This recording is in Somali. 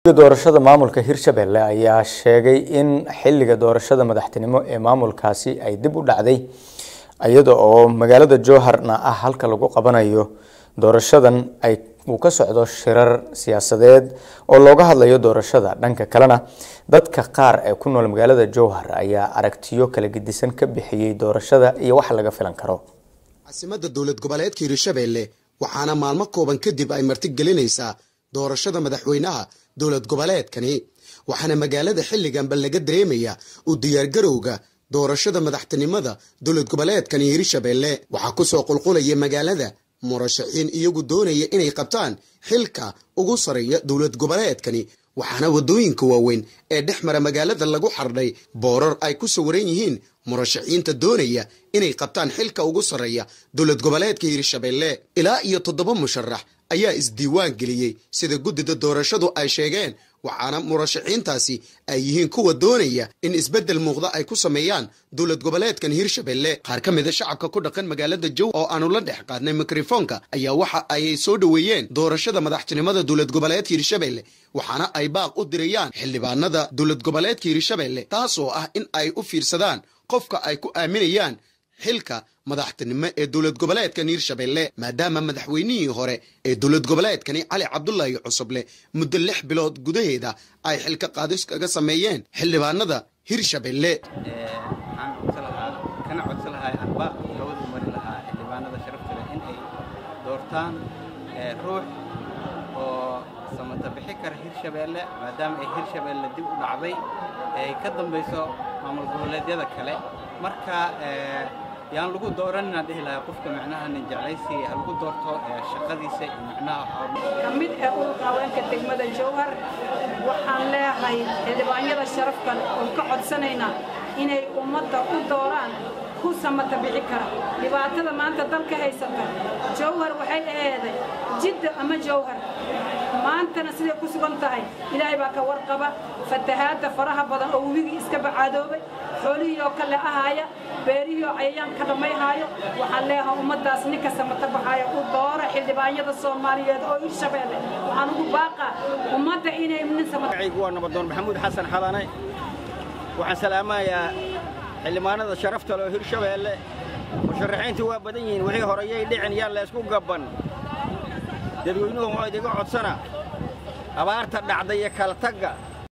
doorashada maamulka hirshabelle ayaa sheegay in xiliga doorashada madaxtinimo ee maamulkaasi ay dib u dhacday iyada oo magaalada jowharna ah halka lagu qabanayo doorashadan ay uu ka socdo shirar siyaasadeed oo looga hadlayo doorashada dhanka kalena dadka qaar ee ku nool magaalada jowhar ayaa aragtiyo kala gedisan ka bixiyey doorashada iyo wax laga filan karo caasimadda dowlad goboleedka hirshabelle waxaana maalmo kooban kadib ay martigelinaysaa doorashada madaxweynaha dowlad goboleedkani waxaana magaalada xilliganba laga dareemaya u diyaargarowga doorashada madaxtinimada dowlad goboleedkani hirshabelle waxaa kusoo qulqulaya magaalada murashaxiin iyagu doonaya inay qabtaan xilka ugu sareeya dowlad goboleedkani waxaana waddooyinka waaweyn ee dhex mara magaalada lagu xardhay boorar ay ku sawiran yihiin murashaxiinta doonaya inay qabtaan xilka ugu sarreeya dowlad goboleedka hirshabelle ilaa iyo toddoba musharax ayaa isdiiwaan geliyey sida guddida doorashadu ay sheegeen waxaana murashaxiintaasi ay yihiin kuwa doonaya in isbeddel muuqda ay ku sameeyaan dowlad goboleedkan hirshabelle qaar ka mida shacabka ku dhaqan magaalada jow oo aanu la dhex qaadnay mikrofoonka ayaa waxa ay soo dhoweeyeen doorashada madaxtinimada dowlad goboleedka hirshabelle waxaana ay baaq u dirayaan xildhibaanada dowlad goboleedka hirshabelle taasoo ah in ay u fiirsadaan qofka ay ku aaminayaan xilka madaxtinimo ee dowlad goboleedkan hirshabelle maadaama madaxweynihii hore ee dowlad goboleedkani cali cabdulaahi cusuble muddo lix bilood gudaheeda ay xilka qaadis kaga sameeyeen xildhibaanada hirshabelle kana codsan lahaa anba labadu mari lahaa xildhibaanada sharafta leh in ay doortaan ruux oo samata bixi kara hirshabelle maadaama ay hirshabelle dib u dhacday ay ka dambayso maamul goboleedyada kale marka yaan lagu dooranina dhihi lahaa qofka macnaha nin jeclaysi ha lagu doorto shaqadiisa iyo macnaha ka mid ee ururka haweenka degmada jowhar waxaan leeyahay xildhibaanyada sharafkan oon ka codsanaynaa inay ummadda u dooraan ku samata bixi kara dhibaatada maanta dalka haysata jowhar waxay aheeday jidda ama jowhar maantana siday ku sugan tahay ilaahay baa ka warqaba fatahaadda faraha badan oo webigii iska bacaadoobay xoolihii oo kale ahaaya beerihii oo cayayaan ka dhammayhaayo waxaan leeyahay ummaddaas ninka samata baxaaya u doora xildhibaanyada soomaaliyeed oo hirshabeelle waxaan ugu baaqaa ummadda inay nin samatacigu waa nabadoon maxamuud xasan xalane waxaan salaamayaa xildhibaanada sharafta leh oo hirshabeelle musharaxiintu waa badan yihiin wixii horeyay dhicin yaa laysku gabban dadweynuhu waa idiga codsana abaarta dhacday iyo kala tagga